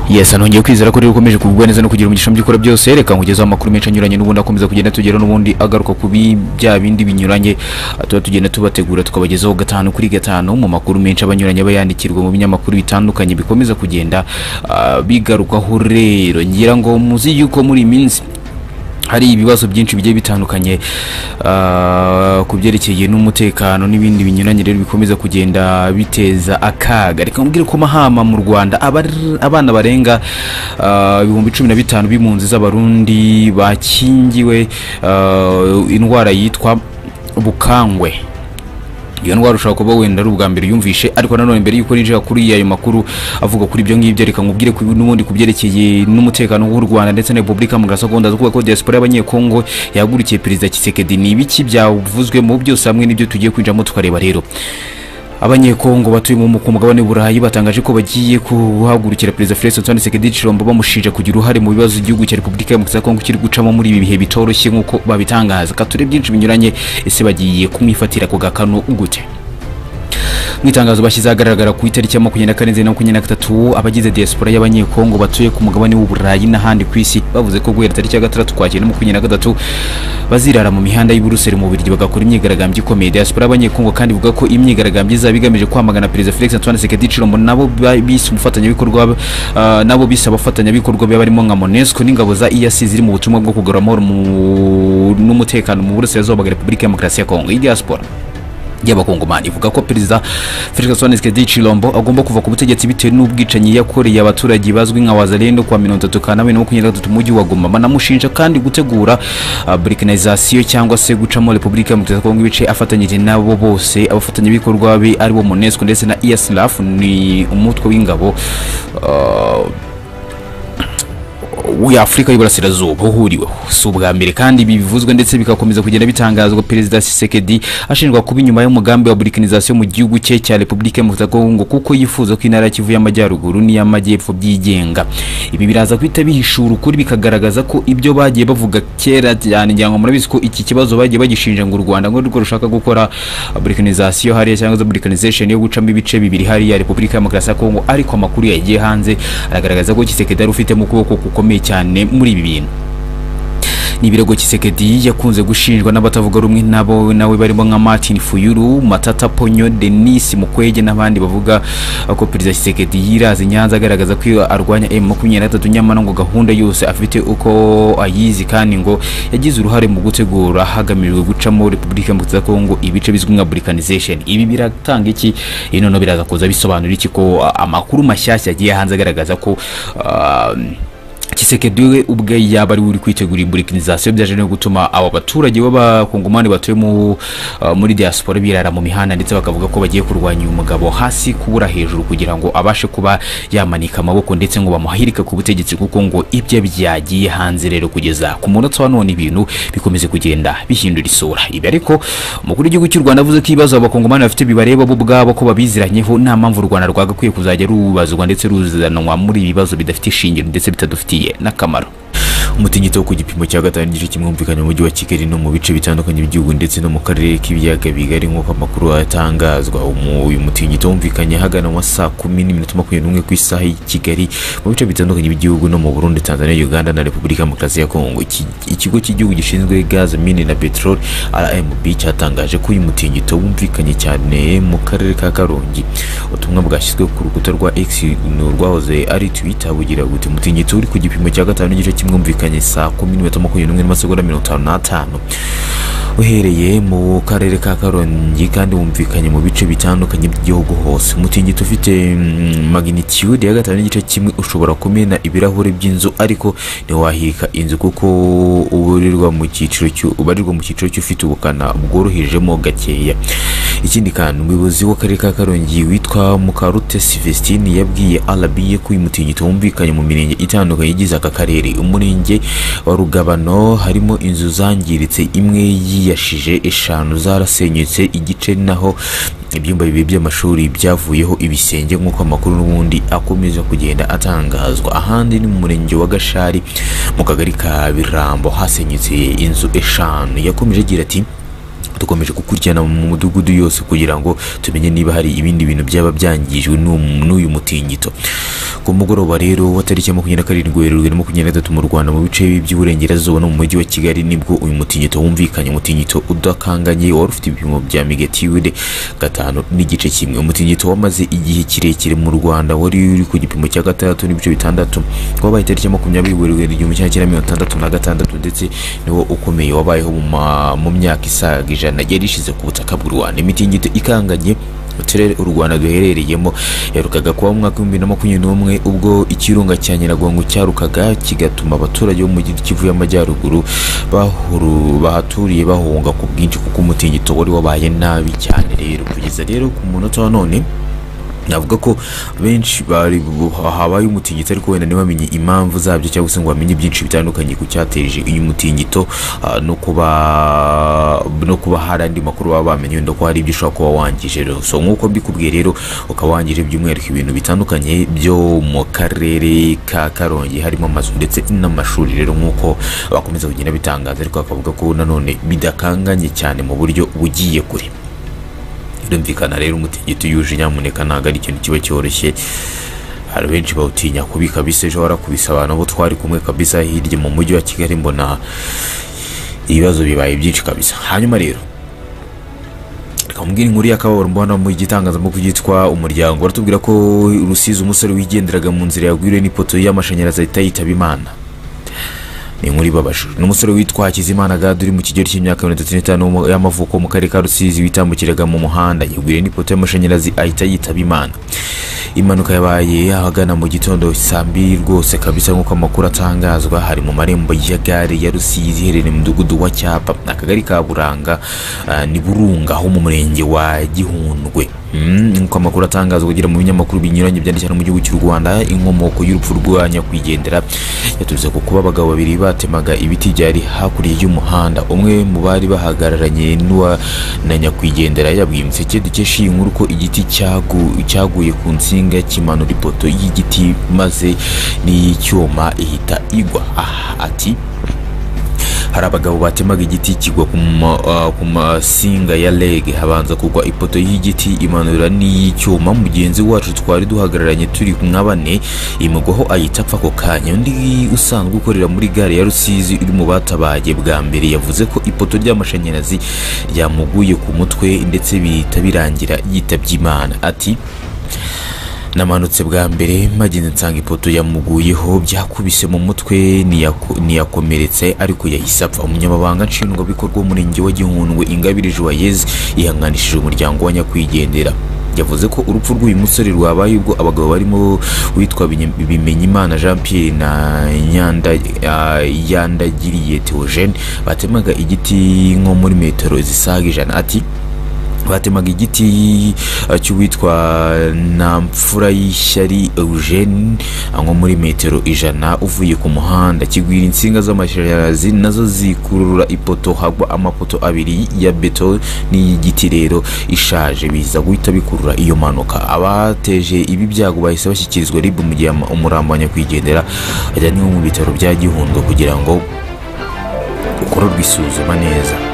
Yes, anongeye kwizera ko rero ukomeje kugubwa neza no kugira umugisha mu by'ukora byose reka nkugezaho amakuru menshi anyuranye n'ubundi akomeza kugenda tugera n'ubundi agaruka ku bi- bya bindi binyuranye ah, tuba tugenda tubategura tukabagezaho gatanu kuri gatanu mu makuru menshi abanyuranye aba yandikirwa mu binyamakuru bitandukanye bikomeza kugenda ah, bigarukaho rero ngira ngo muzi yuko muri iyi minsi hari ibibazo byinshi bigiye bitandukanye ah, ku byerekeye n'umutekano n'ibindi binyuranye rero bikomeza kugenda biteza akaga reka mubwire ko mahama mu rwanda abar- abana barenga ah, ibihumbi cumi na bitanu b'impunzi z'abarundi bakingiwe ah, indwara yitwa bukangwe iyo ndwara ushobora kuba wenda ari ubwa mbere yumvishe ariko nanone mbere y'uko ninjira kuri ayo makuru avuga kuri ibyo ngibyo reka nkubwire ku- n'ubundi ku byerekeye n'umutekano w'u rwanda ndetse na repubulika mu gasogunda zo kuvuga ko diaspora y'abanyekongo yahagurikiye perezida kisekedi ni ibiki byavuzwemo byose hamwe n'ibyo tugiye kwinjiramo tukareba rero abanyekongo batuye mu ku mugabane w'uburayi batangaje ko bagiye kuhagurukira perezida felix antoine tshisekedi chilombo bamushinja kugira uruhare mu bibazo igihugu cya repubulika ya kongo kiri gucamo muri ibi bihe bitoroshye nk'uko babitangaza ka ture byinshi binyuranye ese bagiye kumwifatira ako gakano gute mu itangazo bashyize ahagaragara ku itariki ya makumyabiri na kane nzeri na makumyabiri na gatatu abagize diaspora y'abanyekongo batuye ku mugabane w'uburayi n'ahandi ku isi bavuze ko guhera tariki ya gatandatu twakira na makumyabiri na gatatu bazirara mu mihanda y'i Buruseli mu Bubiligi bagakora imyigaragambyo ikomeye diaspora y'abanyekongo kandi ivuga ko imyigaragambyo izaba igamije kwamagana perezida Felix Antoine Tshisekedi Tshilombo nabo ba- bise umufatanyabikorwa ah, nabo bise abafatanyabikorwa be barimo nka MONUSCO n'ingabo za EAC ziri mu butumwa bwo kugarura amahoro mu- n'umutekano mu burasirazuba bwa Repubulika ya Demokarasi ya Kongo iyi diaspora y'abakongomani ivuga ko perezida felix antoine tshisekedi chilombo agomba kuva ku butegetsi bitewe n'ubwicanyi yakoreye abaturage bazwi nka wazalendo kuwa mirongo itatu kanama na makumyabiri na gatatu mu mujyi wa goma banamushinja kandi gutegura ah, balkanizasiyo cyangwa se gucamo repubulika ya demokarasi ya kongo ibice afatanyije nabo bose abafatanyabikorwa be aribo monesco ndetse na eslaf ni umutwe w'ingabo ah, w'afurika y'uburasirazuba uhuriweho si ubwa mbere kandi ibi bivuzwe ndetse bigakomeza kugenda bitangazwa perezida Tshisekedi ashinjwa kuba inyuma y'umugambi wa burikanizasion mu gihugu cye cya repubulika ya kongo kuko yifuza ko intara ya kivu y'amajyaruguru n'iy'amajyepfo byigenga ibi biraza guhita bihishura ukuri bikagaragaza ko ibyo bagiye bavuga kera cyane ngira ngo murabizi ko iki kibazo bagiye bagishinja ngo u rwanda ngo rwo rushaka gukora burikanizasion hariya cyangwa se burikanizasion yo gucamo ibice bibiri hariya repubulika ya demokarasi ya kongo ariko amakuru yagiye hanze aragaragaza ko kisekedi ari ufitemo ukuboko gukomeye cyane muri ibi bintu ni ibirego kisekedi yakunze gushinjwa n'abatavuga rumwe nabo nawe barimo nka martin fuyuru matata ponyo denis mukwege n'abandi bavuga ko perezida kisekedi yiraza i nyanza agaragaza ko iyo arwanya m makumyabiri na gatatu nyamara ngo gahunda yose afite uko ayizi kandi ngo yagize uruhare mu gutegura hagamijwe gucamo repubulika ya Demokarasi ya kongo ibice bizwi nka burikanizasion ibi biratanga iki iyi noneho biraza kuza bisobanura iki ko a- amakuru mashyashya yagiye hanze agaragaza ko ah, Tshisekedi we ubwe yaba ari we uri kwitegura iburikanizasion byaje no gutuma abo baturage b'abakongomani batuye mu, uh, muri diaspora birara mu mihanda ndetse bakavuga ko bagiye kurwanya uyu mugabo hasi kubura hejuru kugira ngo abashe kuba yamanika amaboko ndetse ngo bamuhirike ku butegetsi kuko ngo ibye byagiye hanze rero kugeza ku munota wa none ibintu bikomeze kugenda bihindura isura ibi ariko umukuru w'igihugu cy'u rwanda avuze ko ibibazo abakongomani bafite bibareba bo ubwabo ko babiziranyeho nta mpamvu u rwanda rwagakwiye kuzajya rubazwa ndetse ruzanwa muri ibi bibazo bidafite ishingiro ndetse bitadufitiye n'akamaro umutingito wo ku gipimo cya gatanu n'igice kimwe wumvikanye mu mujyi wa kigali no mu bice bitandukanye by'igihugu ndetse no mu karere k'ibiyaga bigari nk'uko amakuru atangazwa Umu- uyu mutingito wumvikanye hagana mu ma saa kumi n'iminota makumyabiri n'umwe ku isaha y'i kigali mu bice bitandukanye by'igihugu no mu burundi tanzania uganda na repubulika ya demokarasi ya kongo Iki- ikigo cy'igihugu gishinzwe gaze mine na peteroli rmb cyatangaje ko uyu mutingito wumvikanye cyane mu karere ka karongi ubutumwa bwashyizwe ku rukuta rwa x ni urwahoze ari twitter bugira buti umutingito uri ku gipimo cya gatanu n'igice kimwumvikanye saa kumi n'iminota makumyabiri n'umwe n'amasegonda mirongo itanu n'atanu uhereye mu karere ka karongi kandi wumvikanye mu bice bitandukanye by'igihugu hose umutingito ufite mm, magnitude ya gatanu n'igice kimwe ushobora kumena ibirahuri by'inzu ariko ntiwahirika inzu kuko ubarirwa mu cyiciro cy'u- ubarirwa mu cyiciro cy'ufite ubukana bworohejemo gakeya ikindi kandi umuyobozi w'akarere ka karongi witwa mukarute sivestine yabwiye arabiye ko uyu mutingito wumvikanye mu mirenge itandukanye igize aka karere umurenge wa rugabano harimo inzu zangiritse imwe yiyashije eshanu zarasenyutse igice naho ibyumba bibiri by'amashuri byavuyeho ibisenge nk'uko amakuru n'ubundi akomeza kugenda atangazwa ahandi ni mu murenge wa gashari mu kagari ka birambo hasenyutse inzu eshanu yakomeje agira ati dukomeje gukurikirana mu mudugudu yose kugira ngo tumenye niba hari ibindi bintu byaba byangijwe n'uyu- n'uyu mutingito ku mugoroba rero wa tariki ya makumyabiri na karindwi werurwe na makumyabiri na gatatu mu rwanda mu bice by'iburengerazuba no mu mujyi wa kigali nibwo uyu mutingito wumvikanye umutingito udakanganye wari ufite ibipimo bya megatiyude gatanu n'igice kimwe umutingito wamaze igihe kirekire mu rwanda wari uri ku gipimo cya gatandatu n'ibice bitandatu wabaye itariki ya makumyabiri werurwe igihumbi kimwe cyenda mirongo itandatu na gatandatu ndetse niwo ukomeye wabayeho mu ma- mu myaka isaga ijana yari ishize ku butaka bw'u rwanda imitingito ikanganye mu turere u rwanda duherereyemo yaherukaga kuba mu mwaka w'ibihumbi bibiri na makumyabiri n'umwe ubwo ikirunga cya nyiragongo cyarukaga kigatuma abaturage bo mu gihugu kivu y'amajyaruguru bahuru- bahaturiye bahunga ku bwinshi kuko umutingito wari wabaye nabi cyane rero kugeza rero ku munota wa none navuga ko benshi bari habaye umutingito ariko wenda ntibamenye impamvu zabyo cyangwa se ngo bamenye byinshi bitandukanye ku cyateje uyu mutingito ah, no kuba no kuba hari andi makuru baba bamenye wenda ko hari ibyo ushobora kuba wangije rero so nk'uko mbikubwiye rero ukaba wangije by'umwihariko ibintu bitandukanye byo mu karere ka karongi harimo amazu ndetse n'amashuri rero nk'uko bakomeza kugenda bitangaza ariko bakavuga ko nanone bidakanganye cyane mu buryo bugiye kure birumvikana rero umutingito uyuje nyamuneka ntabwo ari ikintu kiba cyoroshye hari benshi bawutinya kubi kabisa ejo warakubise abantu abo twari kumwe kabisa hirya mu mujyi wa kigali mbona ibibazo bibaye byinshi kabisa hanyuma rero reka mubwire inkuru y'akababaro mbona mu gitangazamakuru cyitwa umuryango baratubwira ko rusizi umusore wigenderaga mu nzira yagwiriwe n'ipoto y'amashanyarazi ahita yitaba imana ni inkuru ibabaje ni umusore witwa hakizimana gade uri mu kigero cy'imyaka mirongo itatu n'itanu mu- y'amavuko mu karere ka rusizi witambukiraga mu muhanda yagwiriye n'ipoto y'amashanyarazi ahita yitaba imana impanuka yabaye ahagana mu gitondo saa mbiri rwose kabisa nk'uko amakuru atangazwa hari mu marembo ya gare ya rusizi iherereye mu mudugudu wa cyapa akagari ka buranga ah, ni burunga ho mu murenge wa gihundwe Mm, nk'uko amakuru atangazwa kugira mu binyamakuru binyuranye byanditse hano mu gihugu cy'u rwanda inkomoko y'urupfu rwa nyakwigendera yaturutse ku kuba abagabo babiri batemaga ibiti byari hakurya y'umuhanda umwe mu bari bahagararanye n'uwa na nyakwigendera yabwiye imiseke dukesha iyi nkuru ko igiti cyagu- cyaguye ku nsinga kimanura ipoto y'igiti maze n'iy'icyuma ihita igwa aha ati hari abagabo batemaga igiti kigwa ku ma- ah, ku masinga ya lege habanza kugwa ipoto y'igiti imanura n'iy'icyuma mugenzi wacu twari duhagararanye turi nka bane imugwaho ahita apfa ako kanya undi usanzwe ukorera muri gare ya rusizi uri mu batabaye bwa mbere yavuze ko ipoto ry'amashanyarazi ryamuguye ku mutwe ndetse bihita birangira yitabye imana ati namanutse bwa mbere magenda nsanga ipoto yamuguyeho byakubise mu mutwe ntiyako- ntiyakomeretse ariko yahise apfa umunyamabanga nshingwabikorwa w'umurenge wa gihundwe ingabire joyeuse yihanganishije umuryango wa nyakwigendera yavuze ko urupfu rw'uyu musore rwabaye ubwo abagabo barimo witwa Binye- bimenyimana jean pierre na Nyanda- ah, yandagiriye theogene batemaga igiti nko muri metero zisaga ijana ati batemaga igiti eh, cy'uwitwa namfura y'ishyari eugene eh, nko muri metero ijana uvuye ku muhanda kigwira insinga z'amashanyarazi nazo zikurura ipoto hagwa amapoto abiri ya beto n'iy'igiti rero ishaje biza guhita bikurura iyo mpanuka abateje ibi byago bahise bashyikirizwa rib mu gihe ama- umurambo wa nyakwigendera ajyanywe mu bitaro bya gihundwe kugira ngo ukorerwe isuzuma neza